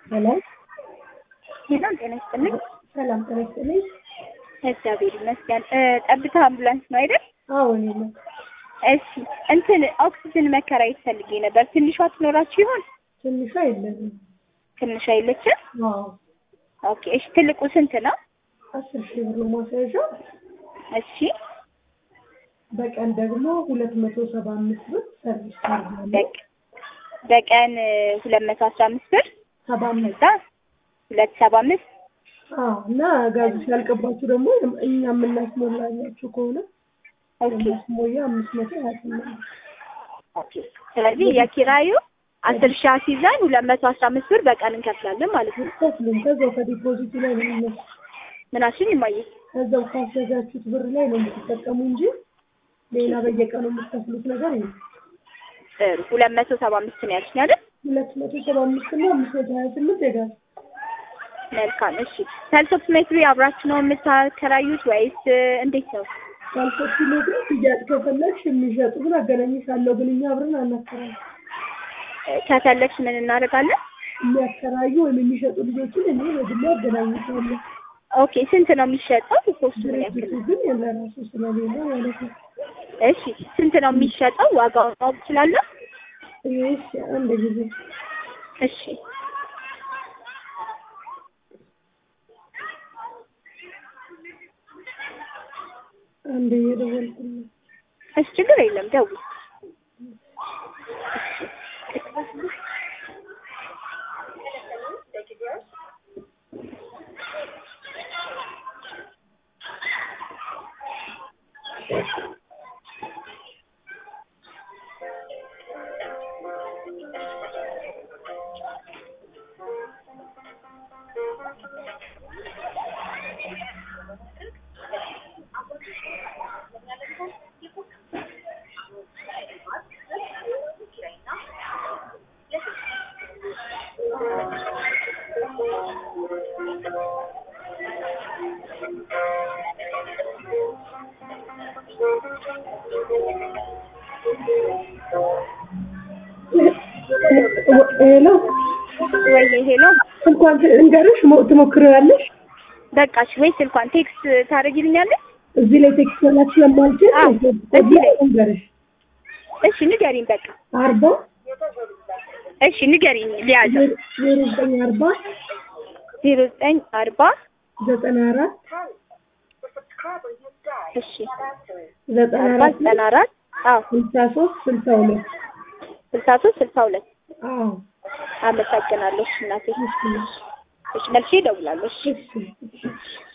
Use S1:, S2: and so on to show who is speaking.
S1: ሰላም
S2: ሄሎ ጤና ይስጥልኝ።
S1: ሰላም ጤና ይስጥልኝ።
S2: እግዚአብሔር ይመስገን። እ ጠብታ አምቡላንስ ነው አይደል?
S1: አዎ እኔ ነው።
S2: እሺ እንትን ኦክሲጅን መከራየት ፈልጌ ነበር። ትንሿ ትኖራችሁ ይሆን?
S1: ትንሿ የለንም።
S2: ትንሿ የለችም?
S1: አዎ
S2: ኦኬ። እሺ ትልቁ ስንት ነው?
S1: አስር ሺህ ብር ነው ማስያዣ።
S2: እሺ
S1: በቀን ደግሞ ሁለት መቶ ሰባ አምስት ብር ሰርቪስ ቻርጅ አለ።
S2: በቅ- በቀን ሁለት መቶ አስራ አምስት ብር
S1: ሰባ አምስት
S2: ከዛ ሁለት ሰባ አምስት
S1: አዎ እና ጋዙ ሲያልቅባችሁ ደግሞ እኛ የምናስሞላላችሁ ከሆነ
S2: ኦኬ
S1: ማስሞያ አምስት መቶ ሀያ ስምንት
S2: ኦኬ። ስለዚህ የኪራዩ አስር ሺህ አስይዘን ሁለት መቶ አስራ አምስት ብር በቀን እንከፍላለን ማለት ነው።
S1: ከፍሉም ከዛው ከዲፖዚቱ ላይ ነው የሚነሱ
S2: ምናሽን ይማየ
S1: ከዛው ካስያዛችሁት ብር ላይ ነው የምትጠቀሙ እንጂ ሌላ በየቀኑ የምትከፍሉት ነገር የለም።
S2: ጥሩ ሁለት መቶ ሰባ አምስት ነው ያልሽኝ አይደል?
S1: ሁለት መቶ ሰባ አምስት እና አምስት መቶ ሀያ ስምንት የጋዝ
S2: መልካም እሺ። ሰልሶፕ ሜትሪ አብራችሁ ነው የምታከራዩት ወይስ እንዴት ነው?
S1: ካልሶች ሜትር ሽያጭ ከፈለግሽ የሚሸጡ ግን አገናኝሻለሁ ግን እኛ አብረን አናከራይ
S2: ከፈለግሽ ምን እናደርጋለን?
S1: የሚያከራዩ ወይም የሚሸጡ ልጆችን እኔ በግሌ አገናኝሻለሁ።
S2: ኦኬ ስንት ነው የሚሸጠው? ፖስቱ ምን ያክል
S1: ድርጅቱ
S2: ነው?
S1: ግን የለራሱ ስለሌለ ማለት ነው።
S2: እሺ ስንት ነው የሚሸጠው? ዋጋውን ማወቅ እችላለሁ?
S1: እሺ አንድ ጊዜ
S2: እሺ
S1: አንድ እየደወልኩልኝ
S2: እሺ ችግር የለም ደውል።
S1: ሄሎ
S2: ወይ ሄሎ
S1: ስልኳን እንገርሽ ትሞክሪዋለሽ?
S2: በቃሽ ወይ ስልኳን ቴክስት ታደርጊልኛለሽ?
S1: እዚህ ላይ ቴክስት መላክ ስለማልችል
S2: አዎ፣ እዚህ ላይ።
S1: እንገርሽ
S2: እሺ ንገሪኝ በቃ
S1: አርባ
S2: እሺ ንገሪኝ ሊያዘው
S1: ዜሮ ዘጠኝ አርባ
S2: ዜሮ ዘጠኝ አርባ
S1: ዘጠና አራት
S2: እሺ
S1: ዘጠና
S2: አርባ
S1: አራት
S2: ዘጠና አራት አዎ
S1: ስልሳ ሶስት ስልሳ ሁለት
S2: ስልሳ ሶስት ስልሳ ሁለት
S1: አዎ
S2: አመሰግናለሁ እሺ እናቴ እሺ መልሼ እደውላለሁ እሺ
S1: እሺ